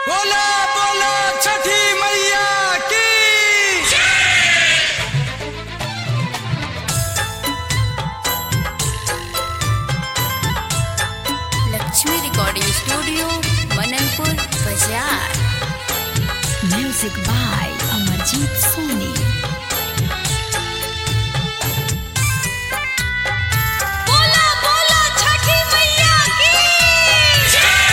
बोला बोला छठी मैया की लक्ष्मी रिकॉर्डिंग स्टूडियो मननपुर बाजार म्यूजिक बाय अमरजीत सोनी बोला बोला छठी मैया की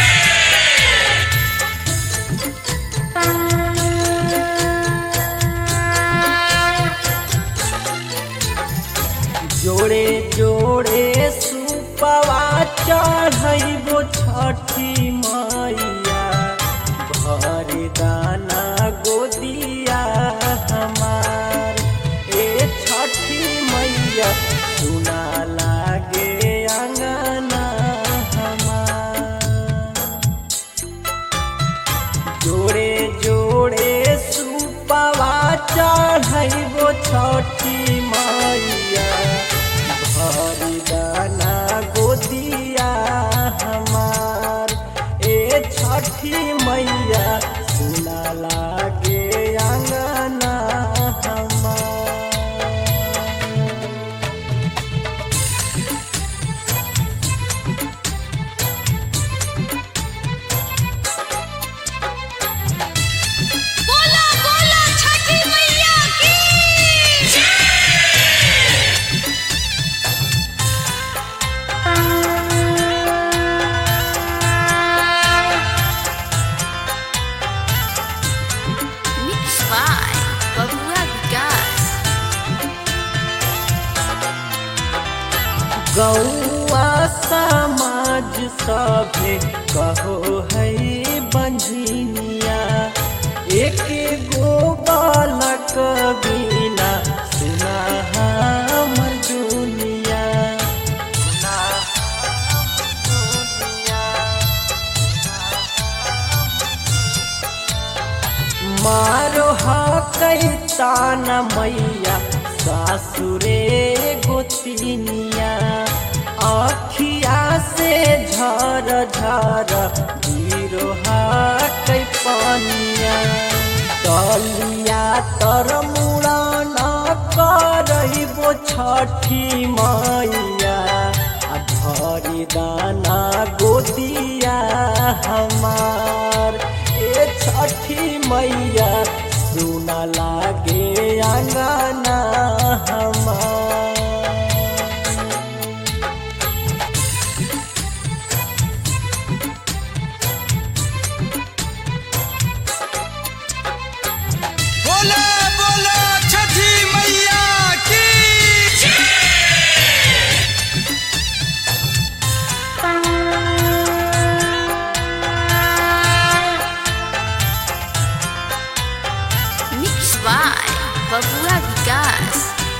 जोड़े जोड़े सुपवा चढ़ैबो छठी मैया भर दाना गोदिया हमार ए छठी मैया सुना लागे अंगना हमार जोड़े जोड़े सुपवा चढ़ैबो छठी मैया भरी दाना गोदिया हमार ए छठी मैया सुना लागे अंगना हमार बोला बोला छठी मैया की मिक्स बाय बबुआ विकास गौआ समाज सभे कहो है बंझिनिया एक गो बालक बिना सुना हमर दुनिया सुना हमर दुनिया मारो कैतान मैया सासुरे गोतिनिया अखिया से झर झर गिरो कै पानिया तलिया तर मुड़न करबो छठी मैया आ भरी दाना गोदिया हमार ए छठी मैया सुना लागे अंगना हमार बोला बोला छठी मैया की मिक्स बाय बबुआ विकास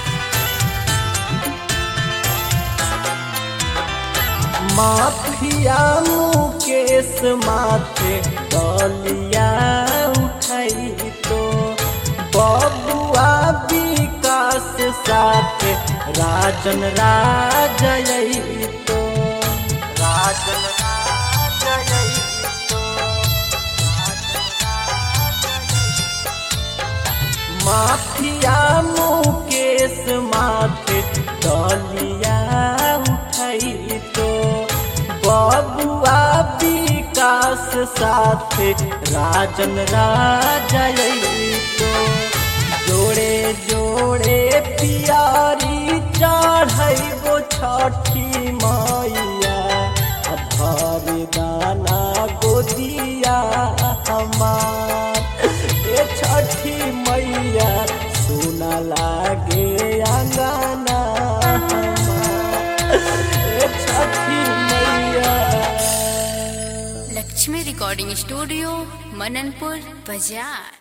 माफिया मुकेश माथे दलिया उठाई तो बबुआ विकास साथे राजन राजय तो राजन राजय तो माफिया मुकेश माथे दलिया उठाई तो बबुआ विकास साथे राजन राजय तो जोड़े जोड़े पियारी चढ़ैबो छठी मैया आ भर दाना गोदिया हमार ए छठी मैया सुना लागे अंगना हमार ए छठी मैया लक्ष्मी रिकॉर्डिंग स्टूडियो मननपुर बाजार